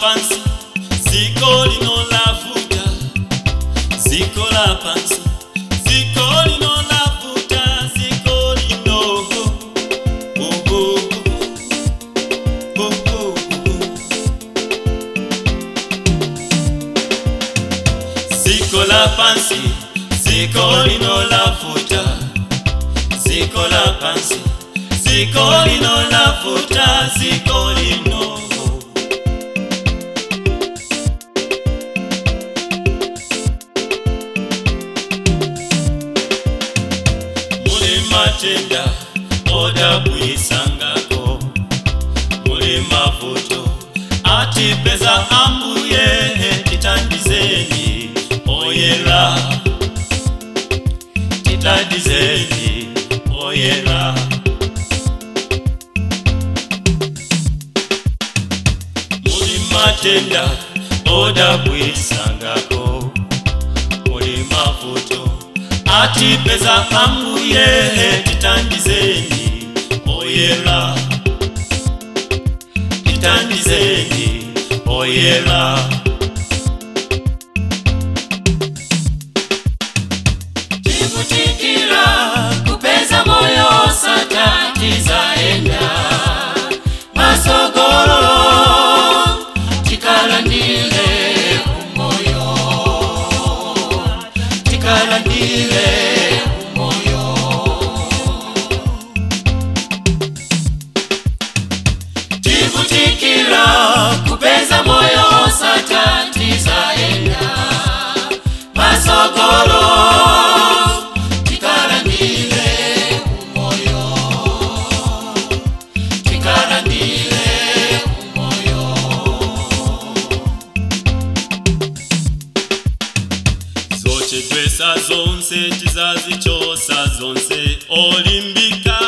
pansi ziko lino lavuta ziko la pansi ziko lino lavuta ziko lino oh, oh, oh, oh, oh, oh. ziko la pansi ziko lino lavuta ziko la pansi ziko lino lavuta ziko lino muli matenda oda kuyisangako muli mavuto ati peza ambuye titandizeni oyera titandizeni oyera muli matenda oda kuyisangako muli mavuto ati peza ambuye titandizeni oyera titandizeni oyera Tivutikira kupeza moyo satatiza enda masogolo tikalandile umoyo tikalandile umoyo tivutikira kupeza moyo satatiza enda masogolo tikalandile umoyo tikalandile umoyo zochedwesa zonse tizazichosa zonse olimbika